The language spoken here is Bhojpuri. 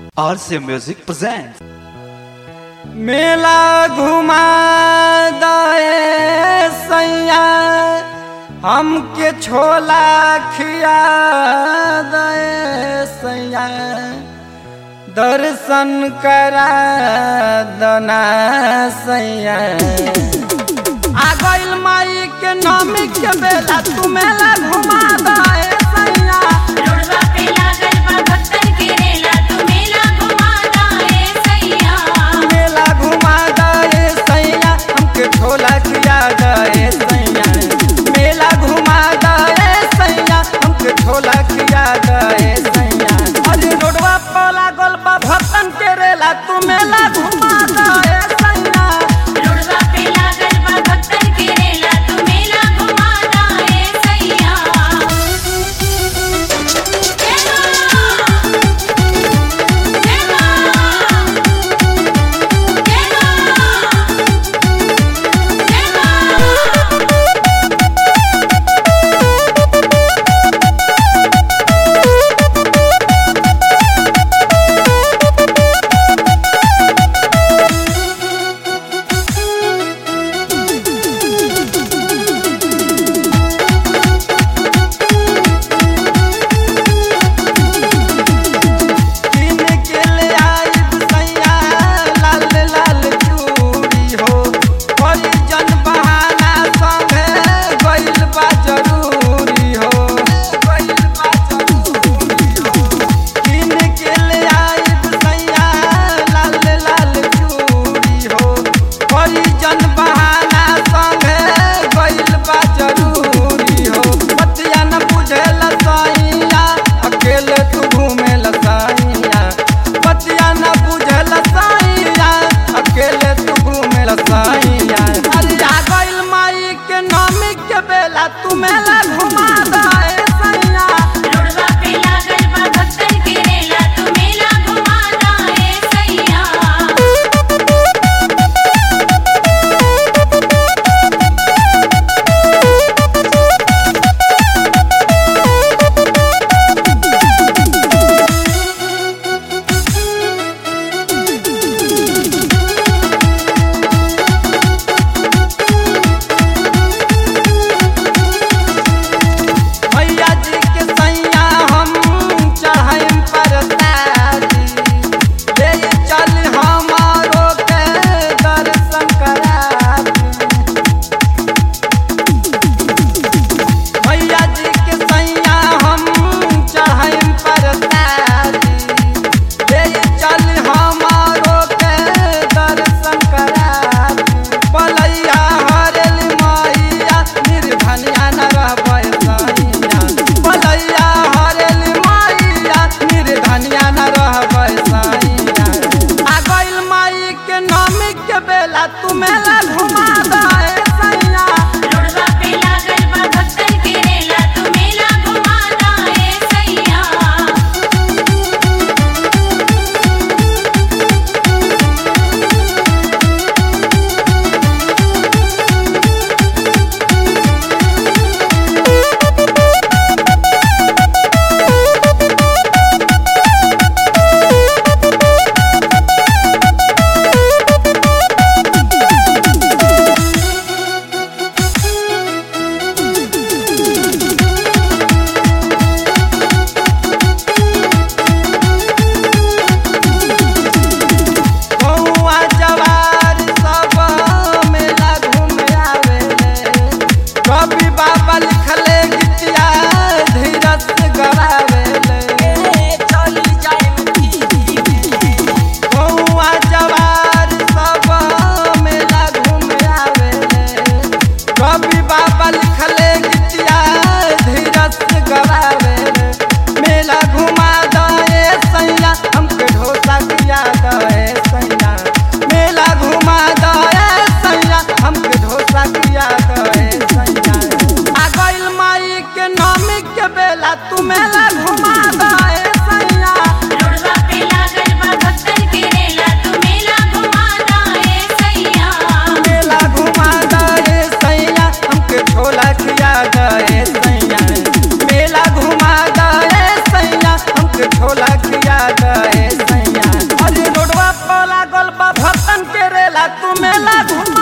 RC Music presents. मेला घुमा दे सैया हमके छोला खिया दे सैया दर्शन करा दना सैया आ गइल माई के नमी के बेला तू मेला घुमा दे सैया रोडवा पे लागल बा भक्तन के रेला तू मेला घुमा दाए सैया मेला घुमा दे सैया हमके छोला खिया दे सैया मेला घुमा दे सैया हमके छोला खिया दे सैया अरे रोडवा पर लागल बा भक्तन के रेला तू मेला घुमा दे सैया रोडवा पे लागल बा भक्तन के रेला तू मेला घुमा दाए सैया जय मां जय मां जय मां जय मां किन के ले आइब सैया लाल लाल चूड़ी हो कोई जन बहाना संगे गइल बा जरूरी हो गइल बा जरूरी हो किन के ले आइब सैया लाल लाल चूड़ी हो कोई जन बहाना संगे गइल बा जरूरी हो बतिया न बुझेला सैया अकेले तू घूमेला सैया बतिया न बुझेला सैया अकेले तू घूमेला सैया अरे आ गइल माई के नामी के बेला तू मेला घुमा दे सैया रोडवा पे लागल बा भक्तन के रेला तू मेला घुमा दाए सैया भैया जी के सैया हम चाहम परताजी ले चल हमारो के दर्शन करा भैया जी के सैया हम चाहम परताजी ले चल हमारो के दर्शन करा बलैया हरेल मैया निर्धनिया न रहबै सैया बलैया हरेल मैया निर्धनिया न रहबै सैया आ गइल माई के नामी के बेला तू मेला घुमा दे सैया रोडवा पे लागल बा भक्तन के रेला तू मेला घुमा दाए सैया कौआ जवार सब मेला घूमे आवेले कवि बाबा लिखले गीतिया धीरज से गवावेले चली जाए कौआ जवार सब मेला घूमे आवेले कवि बाबा लिखले गीतिया धीरज से गवावेले मेला घुमा दे सैया हमके ढोसा खिया दे सैया मेला घुमा दे सैया हमके ढोसा खिया दे सैया आ गइल माई के नामी के बेला तू मेला घुमा दे सैया रोडवा पे लागल बा भक्तन के रेला तू मेला घुमा दाए सैया मेला घुमा दे सैया हमके छोला खिया दे सैया मेला घुमा दे सैया हमके छोला खिया दे सैया रेला तू मेला घुमा